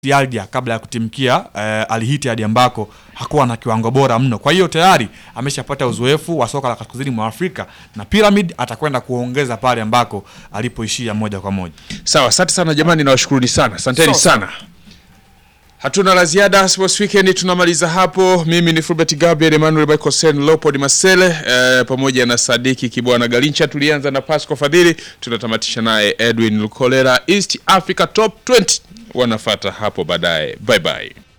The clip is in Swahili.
Aldia kabla ya kutimkia eh, Al Ittihad ambako hakuwa na kiwango bora mno. Kwa hiyo tayari ameshapata uzoefu wa soka la kaskazini mwa Afrika na Pyramid atakwenda kuongeza pale ambako alipoishia moja kwa moja. Sawa, asante sana jamani, nawashukuruni sana, asanteni Sawa. sana. Hatuna la ziada Sports Weekend, tunamaliza hapo. Mimi ni Fulbert Gabriel Emmanuel Baikosen Leopold Masele eh, pamoja na Sadiki Kibwana Galincha. Tulianza na Pasco Fadhili, tunatamatisha naye Edwin Lukolera. East Africa Top 20 wanafata hapo baadaye. Bye bye.